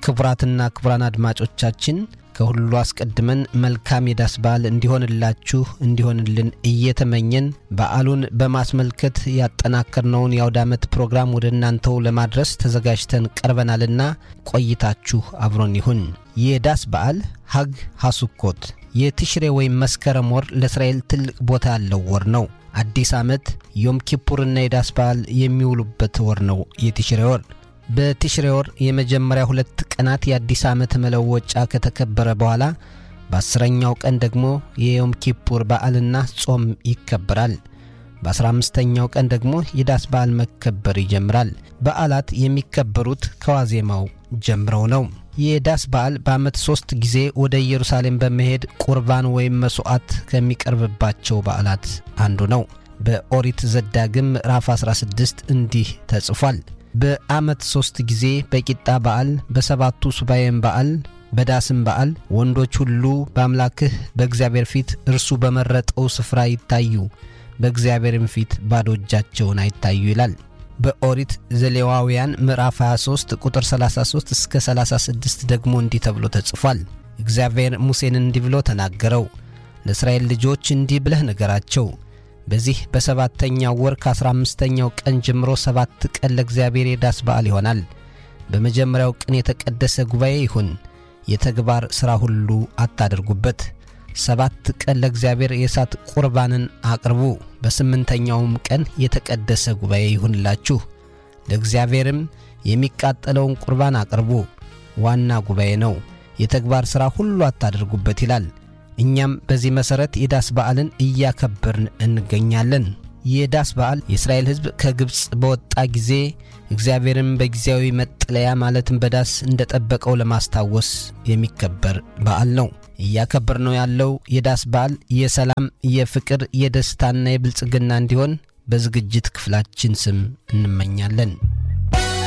ክቡራትና ክቡራን አድማጮቻችን ከሁሉ አስቀድመን መልካም የዳስ በዓል እንዲሆንላችሁ እንዲሆንልን እየተመኘን በዓሉን በማስመልከት ያጠናከርነውን የአውደ ዓመት ፕሮግራም ወደ እናንተው ለማድረስ ተዘጋጅተን ቀርበናልና ቆይታችሁ አብሮን ይሁን። የዳስ በዓል ሀግ ሐሱኮት የትሽሬ ወይም መስከረም ወር ለእስራኤል ትልቅ ቦታ ያለው ወር ነው። አዲስ ዓመት ዮም ኪፑርና የዳስ በዓል የሚውሉበት ወር ነው የትሽሬ ወር። በትሽሬ ወር የመጀመሪያ ሁለት ቀናት የአዲስ ዓመት መለወጫ ከተከበረ በኋላ በአስረኛው ቀን ደግሞ የዮም ኪፑር በዓልና ጾም ይከበራል። በአስራ አምስተኛው ቀን ደግሞ የዳስ በዓል መከበር ይጀምራል። በዓላት የሚከበሩት ከዋዜማው ጀምረው ነው። የዳስ በዓል በዓመት ሦስት ጊዜ ወደ ኢየሩሳሌም በመሄድ ቁርባን ወይም መሥዋዕት ከሚቀርብባቸው በዓላት አንዱ ነው። በኦሪት ዘዳግም ምዕራፍ 16 እንዲህ ተጽፏል። በዓመት ሦስት ጊዜ በቂጣ በዓል፣ በሰባቱ ሱባኤም በዓል፣ በዳስም በዓል ወንዶች ሁሉ በአምላክህ በእግዚአብሔር ፊት እርሱ በመረጠው ስፍራ ይታዩ፣ በእግዚአብሔርም ፊት ባዶ እጃቸውን አይታዩ ይላል። በኦሪት ዘሌዋውያን ምዕራፍ 23 ቁጥር 33 እስከ 36 ደግሞ እንዲህ ተብሎ ተጽፏል። እግዚአብሔር ሙሴን እንዲህ ብሎ ተናገረው፣ ለእስራኤል ልጆች እንዲህ ብለህ ንገራቸው በዚህ በሰባተኛው ወር ከአሥራ አምስተኛው ቀን ጀምሮ ሰባት ቀን ለእግዚአብሔር የዳስ በዓል ይሆናል። በመጀመሪያው ቀን የተቀደሰ ጉባኤ ይሁን፣ የተግባር ሥራ ሁሉ አታደርጉበት። ሰባት ቀን ለእግዚአብሔር የእሳት ቁርባንን አቅርቡ። በስምንተኛውም ቀን የተቀደሰ ጉባኤ ይሁንላችሁ፣ ለእግዚአብሔርም የሚቃጠለውን ቁርባን አቅርቡ። ዋና ጉባኤ ነው፣ የተግባር ሥራ ሁሉ አታደርጉበት ይላል። እኛም በዚህ መሠረት የዳስ በዓልን እያከበርን እንገኛለን። የዳስ በዓል የእስራኤል ሕዝብ ከግብፅ በወጣ ጊዜ እግዚአብሔርን በጊዜያዊ መጠለያ ማለትም በዳስ እንደጠበቀው ለማስታወስ የሚከበር በዓል ነው። እያከበር ነው ያለው የዳስ በዓል የሰላም፣ የፍቅር፣ የደስታና የብልጽግና እንዲሆን በዝግጅት ክፍላችን ስም እንመኛለን።